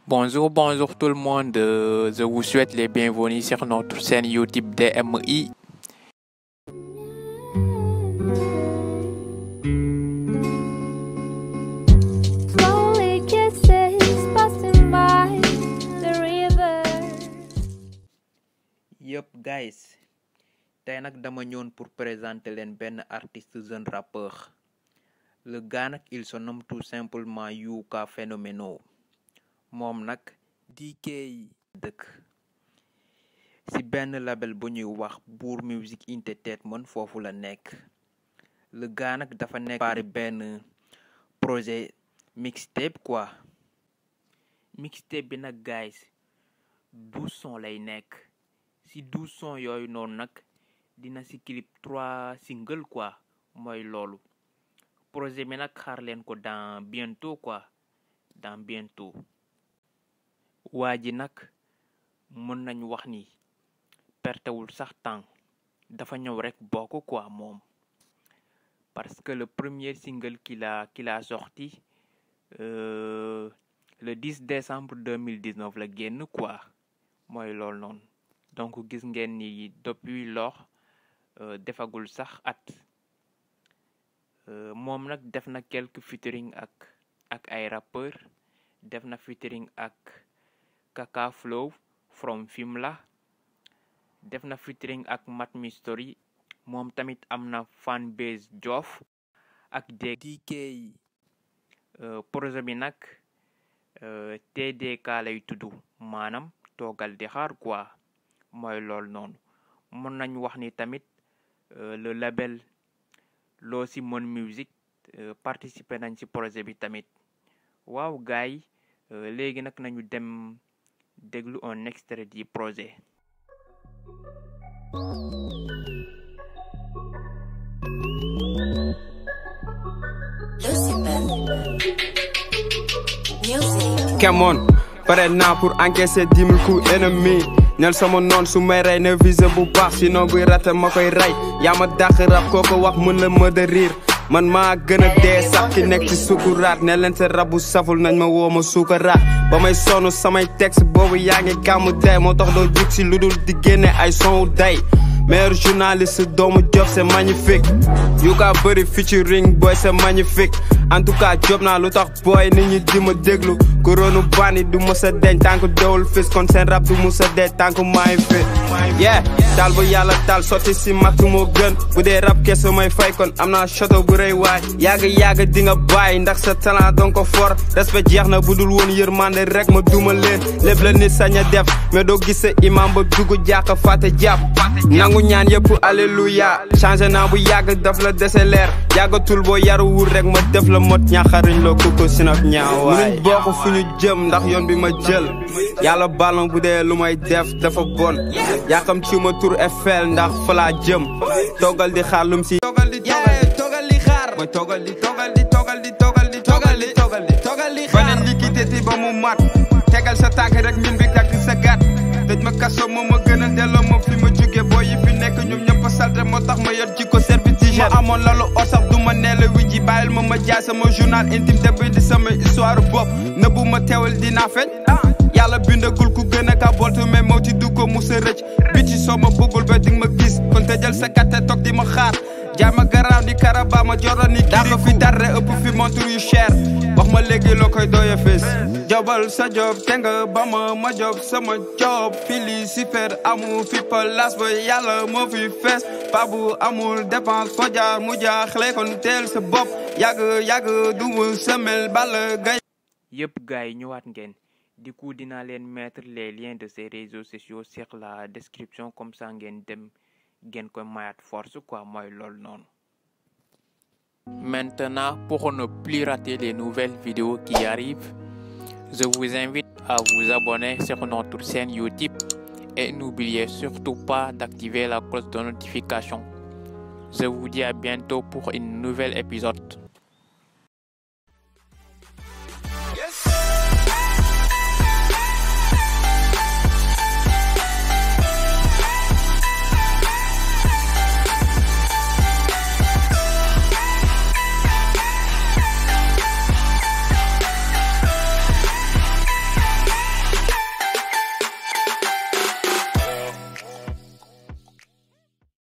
Bonjour, bonjour tout le monde. Euh, Je vous souhaite les bienvenus sur notre chaîne YouTube DMI. Slowly kisses passing by the river. Yup guys tey nag dama ñëwoon pour présenter leen benn artiste jeune rappeur le gars nag il se nomme tout simplement Yuka Phénoméno moom nag DK dëkk ci benn label bu ñuy wax Bour Music Entertainment foofu la nekk le gars nag dafa nekk pari benn projet mixtape quoi mixtape bi nag guys douze sons lay nekk ci douze sons yooyu noonu nag dina ci clip trois single quoi mooy loolu projet bi nag xaar leen ko dans bientôt quoi dans bientôt waa ji nag mën nañu wax ni pertewul sax temps dafa ñëw rek bokk quoi moom parce que le premier single qu'il a qu'il a sorti euh, le 10 décembre 2019 la génn quoi mooy loolu noonu donc gis ngeen ni depuis lors euh, defagul sax at euh, moom nag def na quelques featuring ak ak ay rappeurs def na featuring ak Kaka Flow from Fimela def na featuring ak Mat Mystery moom tamit am na fan base Joof ak DK euh, projet bi nag euh, TDK lay tudd maanaam toogal di xaar quoi mooy loolu noonu mën nañ wax ni tamit euh, le label loo si mën musique euh, participer nañ ci projet bi tamit waaw gars yi euh, léegi nag nañu dem déglu un extrait du projet Lucy Ben. Music. Come on pare naa pour encaisser dix mille coups ennemi ñel sama noon su may rey ne visé bu baax sinon buy rate ma koy rey yaa ma dàq rab koo ko wax mën la ma de riir man maa gën a dee sax ki nekk ci sukuraat ne leen sa rabu saful nañ ma woo ma sukaraat ba may sonn samay texte boobu yaa ngi gàmmu day moo tax doo jug si lu dul di génne ay son day meilleur journaliste doomu job c'est magnifique yu kaa bëri featuring boy c'est magnifique en tout cas job naa lu tax booy nit ñi di ma déglu koronu bandi du mës a deñ tànk dowul fis kon seen rap du mës a dee tànk maay fit yeah daal bu yàlla taal sotti si matt moo gën bu dee rap kese may fay kon am naa château bu rëy waay yàgg yàgg di nga bàyyi ndax sa talent donc ko for respect jeex na bu dul woon yërmande rek ma duma leen lépp la nit sañ a def mais doo gis sa imam ba dugg jàkka fàtte jàpp nangu ñaan yëpp alléluia changé naa bu yàgg daf la dese leer yàggatul boo yaruwul rek ma def la mot ñaxariñ loo koko sinok ñaawaay munuñ bokk fu ñu jëm ndax yoon bi ma jël yàlla baal ma bu dee lu may def dafa bon yàqam ci ma tur Eiffel ndax fa laa jëm toogal di xaar lum si toogal di toogal di xaar mooy toogal di toogal di toogal di toogal di toogal di toogal di toogal di xaar beneen liquidité ba mu mat tegal sa tànk rek min bi takk sa gat tëj ma kaso moo ma gën a delloo ma fi ma jóge boo yi fi nekk ñoom ñëpp a salte moo tax ma yor jikko service d'hygiène ma amoon lalu or sax du ma nee la wi ji bàyyil ma ma jaay sama journal intime te bi di sama histoire bopp nëbbu ma teewal dinaa feeñ yàlla bindagul ku gën a ka boltu mais moo ci du ko musa rëcc bi ci soo ma bëggul ba di ma gis kon tëjal sa katte toog di ma xaar jaay ma garaaw di karaba ma joro ni dàq fi dara ëpp fi montre yu cher wax ma léegi loo koy dooya fees jobal sa job te nga ba ma ma job sama job fili si fer amul fi place ba yàlla moo fi fees babu amul dépense foo jaar mu jaaxle kon teel sa bopp yàgg yàgg du mu semel ball gay yëpp gars yi ñëwaat ngeen du coup dinaa leen mettre les liens de ces réseaux sociaux sur la description comme ça ngeen dem ngeen koy mayaat force quoi mooy loolu noonu Maintenant, pour ne plus rater les nouvelles vidéos qui arrivent, je vous invite à vous abonner sur notre chaîne YouTube et n'oubliez surtout pas d'activer la cloche de notification. Je vous dis à bientôt pour un nouvel épisode.